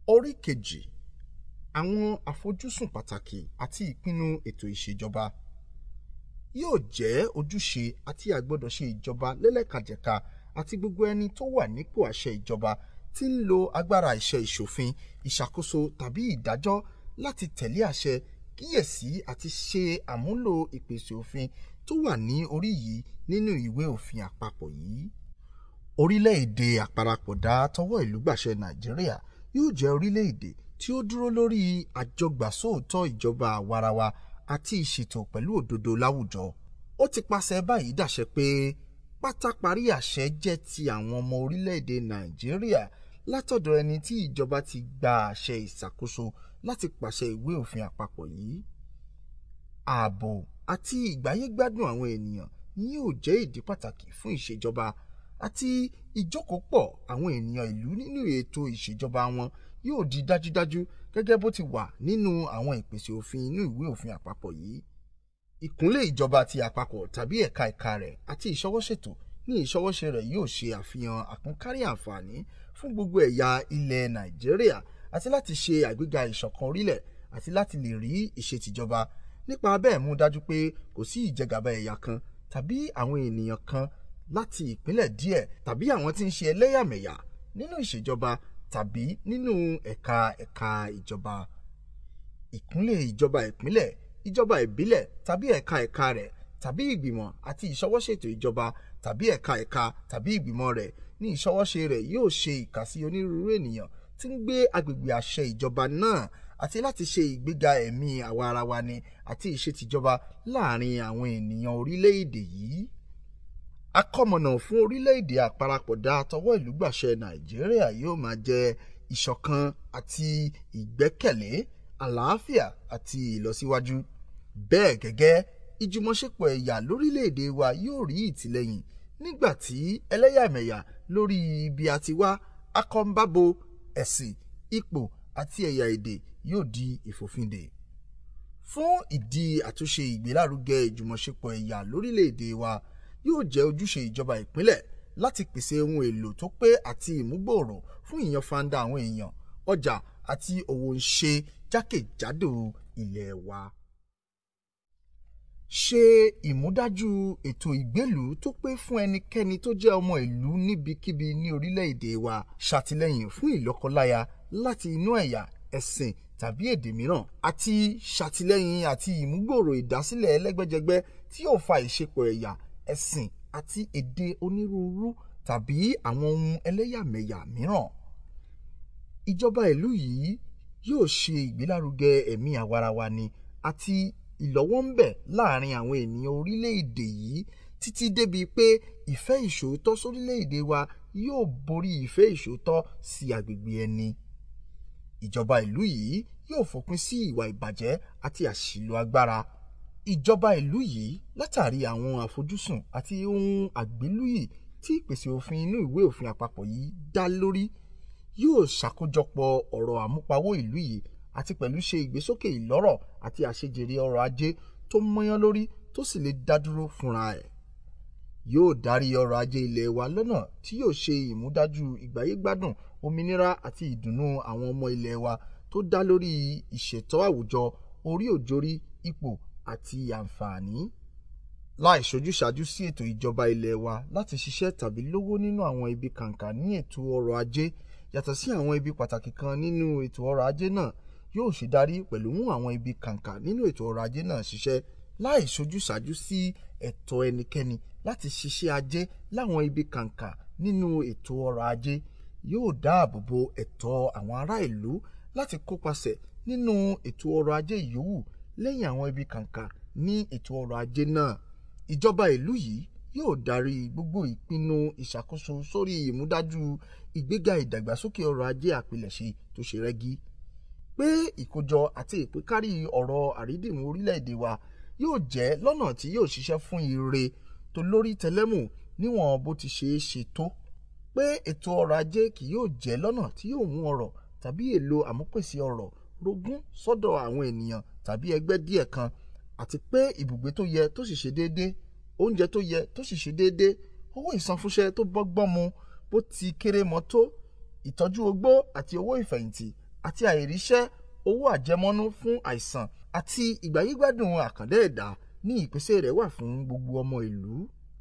Orí kejì Àwọn àfojúsùn pàtàkì àti ìpinnu ètò ìṣèjọba yóò jẹ́ ojúṣe àti àgbọ́dọ̀ṣe ìjọba lẹ́lẹ́kajẹ̀ka àti gbogbo ẹni tó wà nípò àṣẹ ìjọba tí ń lo agbára iṣẹ́ ìṣòfin, ìṣàkóso tàbí ìdájọ́ láti tẹ̀lé àṣẹ, kíyèsí àti ṣe àmúlò ìpèsè òfin tó wà ní orí yìí nínú ìwé òfin àpapọ̀ yìí. Orílẹ̀-èdè àparapọ̀dà tọwọ́ ìlú gbàṣẹ Nàìjíríà yóò jẹ́ orílẹ̀-èdè tí ó dúró lórí àjọgbàsóòtọ́ ìjọba àwarawa àti ìṣètò pẹ̀lú òdodo láwùjọ. Ó ti pàṣẹ báyìí dàṣẹ pé pátáparí àṣẹ jẹ́ ti àwọn ọmọ orílẹ̀-èdè Nàìjíríà látọ̀dọ̀ ẹni tí ìjọba ti gba àṣẹ ìṣàkóso láti pàṣẹ ìwé òfin àpapọ̀ yìí. Ààbò àti ìgbáyé-gbádùn àwọn ènìyàn ni yóò jẹ́ ìdí pàtàkì fún ìṣèjọba àti ìjókòópọ̀ àwọn ènìyàn ìlú nínú ètò ìṣèjọba wọn yóò di dájúdájú gẹ́gẹ́ bó ti wà nínú àwọn ìpèsè òfin inú ìwé òfin àpapọ̀ yìí. Ìkúnlé ìjọba ti àpapọ̀ tàbí ẹ̀ka ẹ̀ka rẹ̀ àti ìṣọwọ́ṣètò ní ìṣọwọ́ṣe rẹ̀ yóò ṣe àfihàn àkúnkárí àǹfààní fún gbogbo ẹ̀yà ilẹ̀ Nàìjíríà àti láti ṣe àgbéga ìṣọ̀kan orílẹ̀ àti láti lè rí ìṣètìjọba nípa bẹ́ẹ̀ mú dájú pé kò sí ìjẹgàba ẹ̀yà kan tàbí àwọn ènìyàn kan láti ìpínlẹ̀ díẹ̀ tàbí àwọn tí ń ṣe ẹlẹ́yàmẹ̀yà nínú ìṣèjọba tàbí nínú ẹ̀ka ẹ̀ka ìjọba. Ìkúnlé ìjọba ìpínlẹ̀, ìjọba ìbílẹ̀ tàbí ẹ̀ka ẹ̀ka rẹ̀ tàbí ìgbìmọ̀ àti ìṣọwọ́ṣètò ìjọba tàbí ẹ̀ka ẹ̀ka tàbí ìgbìmọ̀ rẹ̀ ní ìṣọwọ́ṣe rẹ̀ yóò ṣe ìkàsí onírúurú ènìyàn tí ń gbé agbègbè àṣẹ ìjọba náà àti láti ṣe ìgbéga ẹ̀mí àwa-arawa-ni àti ìṣètìjọba láàárín àwọn ènìyàn orílẹ̀-èdè yìí. Àkọmọ̀nà fún orílẹ̀-èdè àparapọ̀dà tọwọ́ ìlú gbàṣẹ Nàìjíríà yóò máa jẹ́ ìṣọ̀kan àti ìgbẹ́kẹ̀lé, àlàáfíà àti ìlọsíwájú. Bẹ́ẹ̀ gẹ́gẹ́, ìjùmọ̀ṣepọ̀ ẹ̀yà lórílẹ̀-èdè wa yóò rí ìtìlẹ́yìn nígbà tí ẹlẹ́yàmẹ̀yà lórí ibi a ti wá, akọnbábo, ẹ̀sìn, ipò àti ẹ̀yà èdè yóò di ìfòfindè. Fún ìdí àtúnṣe ìgbélárugẹ ìjùmọ̀ṣepọ̀ ẹ̀yà lórílẹ̀-èdè wa, yóò jẹ́ ojúṣe ìjọba ìpínlẹ̀ láti pèsè ohun èlò tó pé àti ìmúgbòòrò fún ìyànfàǹda àwọn èèyàn, ọjà àti òwò ńṣe jákèjádò ilẹ̀ wa. Ṣe ìmúdájú ètò ìgbélùú tó pé fún ẹnikẹ́ni tó jẹ́ ọmọ ìlú níbikíbi ní orílẹ̀-èdè wa. Ṣàtìlẹ́yìn fún ìlọ́kọláya láti inú ẹ̀yà, ẹ̀sìn tàbí èdè mìíràn àti ṣàtìlẹ́yìn àti ìmúgbòòrò ìdásílẹ̀ ẹlẹ́gbẹ́jẹgbẹ́ tí yóò fa ìṣepọ̀ ẹ̀yà, ẹ̀sìn àti èdè onírúurú tàbí àwọn ohun ẹlẹ́yàmẹ̀yà mìíràn. Ìjọba ìlú yìí yóò ṣe ìgbélárugẹ ẹ̀mí àwa-arawa-ni àti ìlọ́wọ́ńbẹ̀ láàárín àwọn ènìyàn orílẹ̀-èdè yìí títí débi pé ìfẹ́ ìṣòótọ́ sórílẹ̀-èdè wa yóò borí ìfẹ́ ìṣòótọ́ sí agbègbè ẹni. Ìjọba ìlú yìí yóò fòpin sí ìwà ìbàjẹ́ àti àṣìlò agbára. Ìjọba ìlú yìí, látàrí àwọn àfojúsùn àti ohun àgbélùyè tí ìpèsè òfin inú ìwé òfin àpapọ̀ yìí dá lórí, yóò ṣàkójọpọ̀ ọ̀rọ̀ àmúpawó ìlú yìí àti pẹ̀lú ṣe ìgbésókè ìlọ́rọ̀ àti àṣejèrè ọrọ̀ ajé tó mọ́yán lórí tó sì lè dá dúró fúnra ẹ̀. Yóò darí ọrọ̀ ajé ilẹ̀ wa lọ́nà tí yóò ṣe ìmúdájú ìgbáyé-gbádùn, òmìnira àti ìdùnnú àwọn ọmọ ilẹ̀ wa tó dá lórí ìṣètò àwùjọ, orí-ò-jorí, ipò àti àǹfààní. Láì ṣojúsàájú sí ètò ìjọba ilẹ̀ wa láti ṣiṣẹ́ tàbí lówó nínú àwọn ibi kàǹkà ní ètò ọrọ̀ ajé yàtọ̀ sí àwọn ibi pàtàkì kan nínú ètò ọrọ̀ ajé náà yóò ṣe darí pẹ̀lú mú àwọn ibi kàǹkà nínú ètò ọrọ̀ ajé náà ṣiṣẹ́ láì ṣojúsàájú sí ẹ̀tọ́ ẹnikẹ́ni láti ṣiṣẹ́ ajé láwọn ibi kàǹkà nínú ètò ọrọ̀ ajé yóò dáàbò bo ẹ̀tọ́ àwọn ará ìlú láti kópasẹ̀ nínú ètò ọrọ̀ ajé yòówù lẹ́yìn àwọn ibi kàǹkà ní ètò ọrọ̀ ajé náà. Ìjọba ìlú yìí yóò darí gbogbo ìpinnu ìṣàkóso sórí ìmúdájú ìgbéga ìdàgbàsókè ọrọ̀ ajé àpilẹ̀ṣe tó ṣe rẹ́gí. Pé ìkójọ àti ìpínkárí ọrọ̀ àrídìmú orílẹ̀-èdè wa yóò jẹ́ lọ́nà tí yóò ṣiṣẹ́ fún ire tolórí tẹlẹ́mù níwọ̀n bó ti ṣeé ṣe tó. Pé ètò ọrọ̀ ajé kì yóò jẹ́ lọ́nà tí yóò mú ọrọ̀ tàbí èlò àmúpèsè ọrọ̀ rogún sọ́dọ̀ àwọn ènìyàn tàbí ẹgbẹ́ díẹ̀ kan àti pé ibùgbé tó yẹ tó sì ṣe déédéé, oúnjẹ tó yẹ tó sì ṣe déédéé, owó ìsanfúnṣẹ́ tó bọ́gbọ́n mu bó ti kéré mọ́ tó, ìtọ́jú ogbó àti owó ìfẹ̀yìntì àti àìríṣẹ́ owó àjẹmọ́nú fún àìsàn àti ìgbáyégbádùn àkàndá ẹ̀dá ní ìpèsè rẹ̀ wà fún gbogbo ọmọ ìlú.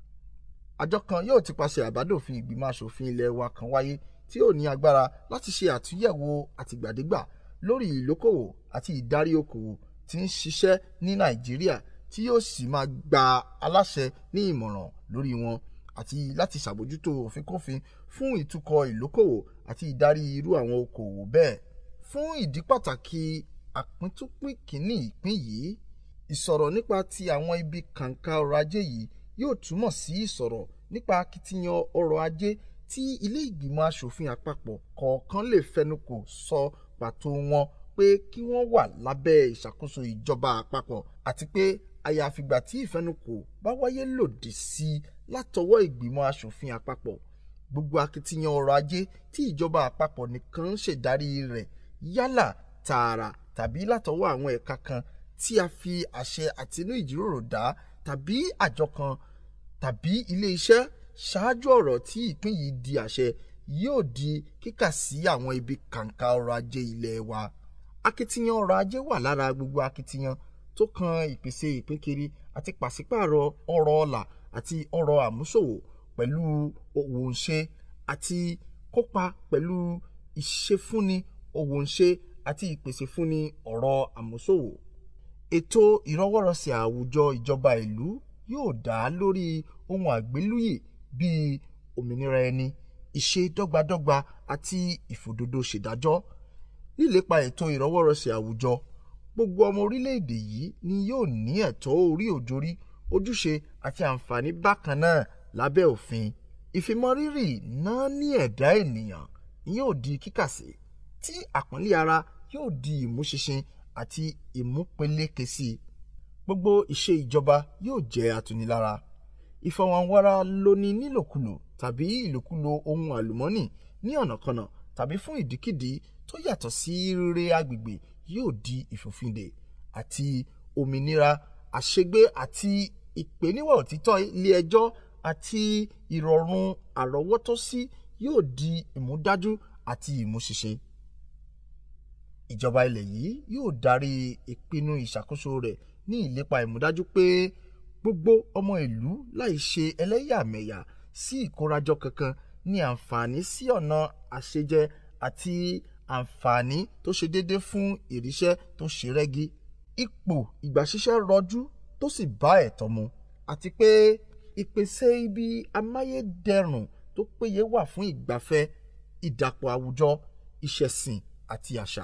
àjọ kan yóò ti paṣẹ àbádòfin ìgbìmọ̀ asòfin ilé wa kan wáyé tí yóò ní agbára láti ṣe àtúnyẹ̀wò àtìgbàdégbà lórí ìlókòwò àti ìdarí okòwò tí ń ṣiṣẹ́ ní nàìjíríà tí yóò sì máa gba aláṣẹ ní ìmọ̀ràn lórí wọn àti láti ṣàbójútó òfínkófin fún ìtukọ̀ ìlókòwò àti ìdarí irú àwọn okòwò bẹ́ẹ̀. fún ìdí pàtàkì àpíntúpín kìíní ìpín yìí ìsọ̀rọ̀ nípa ti àwọn ibi kàǹkà ọrọ̀ ajé yìí yóò túmọ̀ sí ìsọ̀rọ̀ nípa akitiyan ọrọ̀ ajé tí ilé ìgbìmọ̀ asòfin àpapọ̀ kọ̀ọ̀kan lè fẹnukò sọ pàtó wọn pé kí wọ́n wà lábẹ́ ìṣàkóso ìjọba àpapọ̀ àti pé àyàfìgbà tí ìfẹnukò bá wáyé lòdì sí i látọwọ́ ìgbìmọ̀ asòfin àpapọ̀ gbogbo akitiyan ọrọ̀ ajé tí ìjọba àpapọ̀ nìkan ń ṣèdarí rẹ̀ yálà tààrà tàbí látọwọ́ àwọn ẹ̀ka kan tí a fi àṣẹ àtinú ìjíròrò dá tàbí àjọ kan tàbí ilé iṣẹ́ ṣáájú ọ̀rọ̀ tí ìpín yìí di àṣẹ yóò di kíkà sí àwọn ibi kàǹkà ọrọ̀ ajé ilé wa. akitiyan ọrọ̀ ajé wà lára gbogbo akitiyan tó kan ìpèsè ìpínkiri àti pàṣípààrọ̀ ọrọ̀ ọlà àti ọrọ̀ àmúṣòwò pẹ̀lú òwò ńṣe àti kópa pẹ̀lú ìṣefúnni òwò ńṣe àti ìpèsè fúnni ọrọ̀ àmúṣòwò. ètò ìrọwọ́rọsẹ̀ àwùjọ ìjọba ìlú yóò dá lórí ohun àgbélùyè bíi òmìnira ẹni ìṣe dọ́gbadọ́gba àti ìfòdodo ṣèdájọ́ nílépa ètò ìrọwọ́rọsẹ̀ àwùjọ gbogbo ọmọ orílẹ̀-èdè yìí ni yóò ní ẹ̀tọ́ orí òjòrí ojúṣe àti àǹfààní bákan náà lábẹ́ òfin ìfimọ́rírì náà ní ẹ̀dá ènìyàn ni yóò di kíkàsí tí àpọ́nlé ara yóò di ìmúṣinṣin àti ìmúpeléke sí gbogbo ìṣe ìjọba yóò jẹ́ atunilára ìfọwọ́nwara lóní nílòkulò tàbí ìlòkulò ohun àlùmọ́nì ní ọ̀nàkọnà tàbí fún ìdíkìdí tó yàtọ̀ sí rere agbègbè yóò di ìfòfindè àti òmìnira àṣegbé àti ìpèníwà òtítọ́ ilé ẹjọ́ àti ìrọ̀rùn àrọ́wọ́tọ́sí yóò di ìmúdájú àti ìmúṣiṣe. ìjọba ilẹ̀ yìí yóò darí ìpinnu ìṣàkóso rẹ̀ ní ìlépa ìmúdájú pé gbogbo ọmọ ìlú láì ṣe ẹlẹ́yàmẹ̀yà sí ìkórajọ kankan ní àǹfààní sí ọ̀nà àṣejẹ àti àǹfààní tó ṣe déédéé fún ìríṣẹ́ tó ṣe rẹ́gí. ipò ìgbàṣiṣẹ́ rọjú tó sì bá ẹ̀tọ́ mu àti pé ìpèsè ibi amáyédẹrùn tó péye wà fún ìgbafẹ́ ìdàpọ̀ àwùjọ ìṣẹ̀sìn àti àṣà.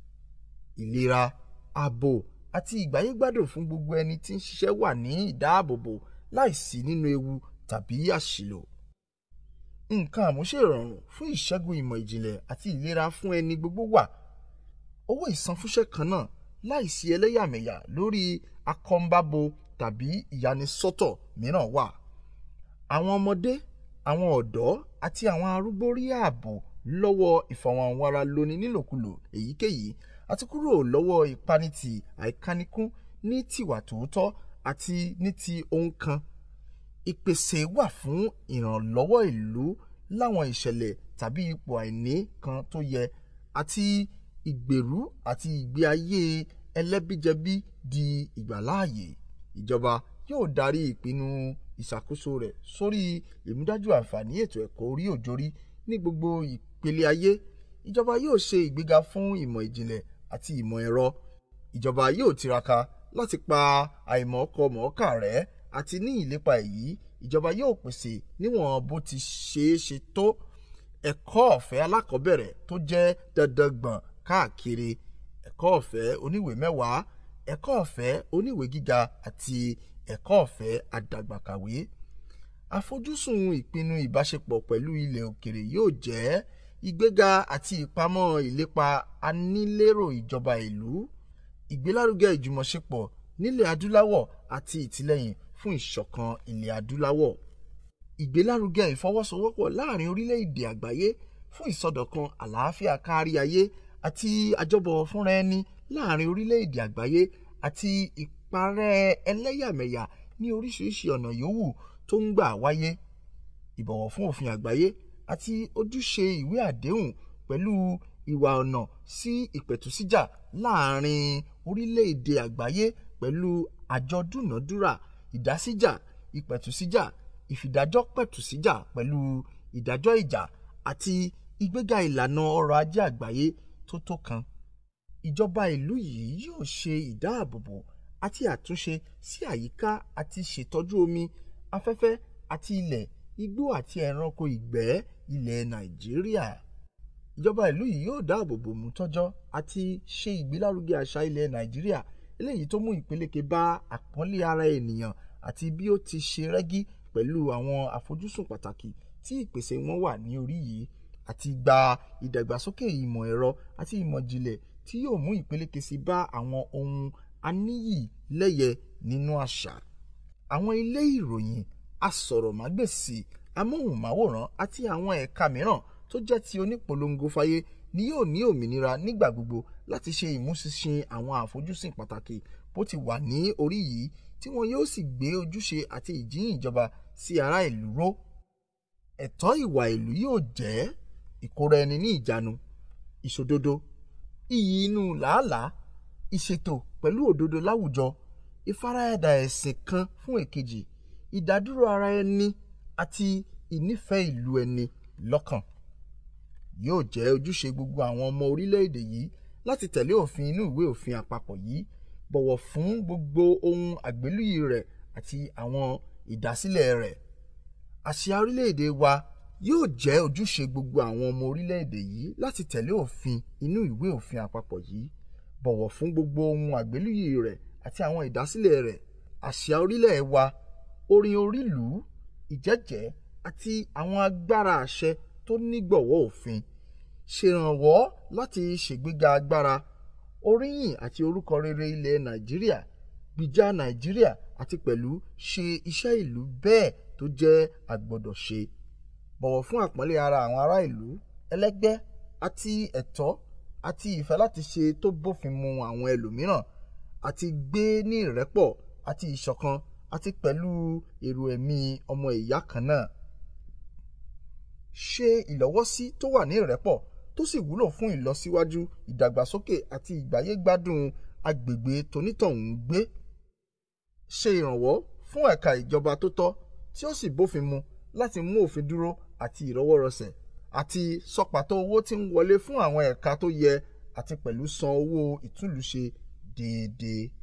ìlera ààbò àti ìgbáyégbádùn fún gbogbo ẹni tí ń ṣiṣẹ́ wà ní ìdáàbòbò láìsí nínú ewu tàbí àṣìlò. nǹkan àmúṣèrọ̀rùn fún ìṣẹ́gun ìmọ̀ ìjìnlẹ̀ àti ìlera fún ẹni gbogbo wà. owó ìsanfúnṣẹ́ kan náà láìsí ẹlẹ́yàmẹ̀yà lórí akọ́ńbábo tàbí ìyanisọ́tọ̀ mìíràn wà. àwọn ọmọdé àwọn ọ̀dọ́ àti àwọn arúgbó rí ààbò lọ́wọ́ ìfọ̀wọ̀nwara lóní nílòkulò èyíkéyìí àti kúrò lọ́wọ́ ìpanitì àìkánikún ní tìwà tòótọ́ àti ní ti ohun kan. ìpèsè wà fún ìrànlọ́wọ́ ìlú láwọn ìṣẹ̀lẹ̀ tàbí ipò àìní kan tó yẹ àti ìgbèrú àti ìgbé ayé ẹlẹ́bíjẹbí di ìgbàláàyè. ìjọba yóò darí ìpinnu ìṣàkóso rẹ̀ sórí ìmúdájú àǹfààní ètò ẹ̀kọ́ orí òjòrí ní gbogbo ìpele ayé. ìjọba yóò ṣe ìgbéga fún ìmọ̀ ìjìnlẹ̀ àti ìmọ̀ ẹ̀rọ. ìjọba yóò tiraka láti pa àìmọ̀ọ́kọ-mọ̀ọ́kà rẹ́ àti ní ìlépa èyí ìjọba yóò pèsè níwọ̀n bó ti ṣeé ṣe tó ẹ̀kọ́ ọ̀fẹ́ alákọ̀ọ́bẹ̀rẹ̀ tó jẹ́ dandan gbọ̀n káàkiri ẹ̀kọ́ ọ̀fẹ́ oníwèé mẹ́wàá ẹ̀kọ́ ọ̀fẹ́ oníwèé gíga àti ẹ̀kọ́ ọ̀fẹ́ àdàgbàkàwé. àfojúsùn ìpinnu ìbáṣepọ̀ pẹ̀lú ilẹ̀ òkèrè yóò jẹ́ ìgbéga àti ìpamọ́ ìlépa anílérò ìjọba ìlú ìgbélárugẹ ìjùmọ̀ṣepọ̀ nílẹ̀ adúláwọ̀ àti ìtìlẹ́yìn fún ìṣọ̀kan ilẹ̀ adúláwọ̀ ìgbélárugẹ ìfọwọ́sowọ́pọ̀ láàrin orílẹ̀-èdè àgbáyé fún ìsọdọ̀kan àlàáfíà kárí ayé àti àjọbọ̀ fúnra ẹni láàrin orílẹ̀-èdè àgbáyé àti ìparẹ́ ẹlẹ́yàmẹ̀yà ní oríṣiríṣi ọ̀nà yòówù tó ń gbà wáyé ìbọ̀wọ̀ fún òfin àgbáyé àti ojúṣe ìwé àdéhùn pẹ̀lú ìwà ọ̀nà sí ìpẹ̀tùsíjà láàrin orílẹ̀-èdè àgbáyé pẹ̀lú àjọ dúnàádúrà ìdásíjà ìpẹ̀tùsíjà ìfìdájọ́ pẹ̀tùsíjà pẹ̀lú ìdájọ́ ìjà àti ìgbéga ìlànà ọrọ̀ ajé àgbáyé tó tó kan. Ìjọba ìlú yìí yóò ṣe ìdáàbòbò àti àtúnṣe sí àyíká àti ṣètọ́jú omi, afẹ́fẹ́ àti ilẹ̀, igbó àti ẹranko ìgbẹ́ ilẹ̀ Nàìjíríà. Ìjọba ìlú yìí yóò dáàbòbò mútọ́jọ́ àti ṣe ìgbélárugẹ àṣà ilẹ̀ Nàìjíríà eléyìí tó mú ìpeléke bá àpọ́nlé ara ènìyàn àti bí ó ti ṣe rẹ́gí pẹ̀lú àwọn àfojúsùn pàtàkì tí ìpèsè wọn wà ní orí yìí àti gba ìdàgbàsókè ìmọ̀ ẹ̀rọ àti ìmọ̀ ìjìnlẹ̀ tí yóò mú ìpeléke sí bá àwọn ohun aníyìílẹ́yẹ nínú àṣà. Àwọn ilé ìròyìn, asọ̀rọ̀mágbèsì, amóhùnmáwòrán àti àwọn ẹ̀ka mìíràn tó jẹ́ ti onípolongo fáyé ni yóò ní òmìnira nígbà gbogbo láti ṣe ìmúṣinṣin àwọn àfojúsùn pàtàkì bó ti wà ní orí yìí tí wọn yóò sì gbé ojúṣe àti ìjíhìn ìjọba sí ará ìlú ró. Ẹ̀tọ́ ìwà ìlú yóò jẹ́ ìkóraẹni ní ìjánu, ìṣòdodo, iyì inú làálàá, ìṣètò pẹ̀lú òdodo láwùjọ, ìfaradà ẹ̀sìn kan fún èkejì, ìdádúró ara ẹni àti ìnífẹ̀ẹ́ ìlú ẹni lọ́kàn. Yóò jẹ́ ojúṣe gbogbo àwọn ọmọ orílẹ̀-èdè yìí láti tẹ̀lé òfin inú ìwé òfin àpapọ̀ yìí, bọ̀wọ̀ fún gbogbo ohun àgbélùyè rẹ̀ àti àwọn ìdásílẹ̀ rẹ̀. Àsíá orílẹ̀-èdè wa yóò jẹ́ ojúṣe gbogbo àwọn ọmọ orílẹ̀-èdè yìí láti tẹ̀lé òfin inú ìwé òfin àpapọ̀ yìí, bọ̀wọ̀ fún gbogbo ohun àgbélùyè rẹ̀ àti àwọn ìdásílẹ̀ rẹ̀. Àsíá orílẹ̀ wa, orin orílùú, ìjẹ́jẹ́ àti àwọn agbára àṣẹ tó nígbọ̀wọ́ òfin. Ṣèrànwọ́ láti ṣègbéga agbára, oríyìn àti orúkọ rere ilẹ̀ Nàìjíríà, gbìjà Nàìjíríà àti pẹ̀lú ṣe iṣẹ́ ìlú bẹ́ẹ̀ tó jẹ́ agbọ́dọ̀ṣe. Bọ̀wọ̀ fún àpọ́nlé ara àwọn ará ìlú, ẹlẹ́gbẹ́ àti ẹ̀tọ́ àti ìfẹ́ láti ṣe tó bófin mu àwọn ẹlòmíràn, àti gbé ní ìrẹ́pọ̀ àti ìṣọ̀kan àti pẹ̀lú èrò ẹ̀mí ọmọ ìyá kan náà. Ṣe ìlọ́wọ́sí tó wà ní ìrẹ́pọ̀ tó sì wúlò fún ìlọsíwájú, ìdàgbàsókè àti ìgbáyé-gbádùn agbègbè tónítọ̀hún ń gbé. Ṣe ìrànwọ́ fún ẹ̀ka ìjọba tó tọ́ tí ó sì bófin mu láti mú òfin dúró àti ìrọwọ́rọsẹ̀, àti sọ pàtó owó tí ń wọlé fún àwọn ẹ̀ka tó yẹ àti pẹ̀lú san owó ìtúlùṣe déédéé.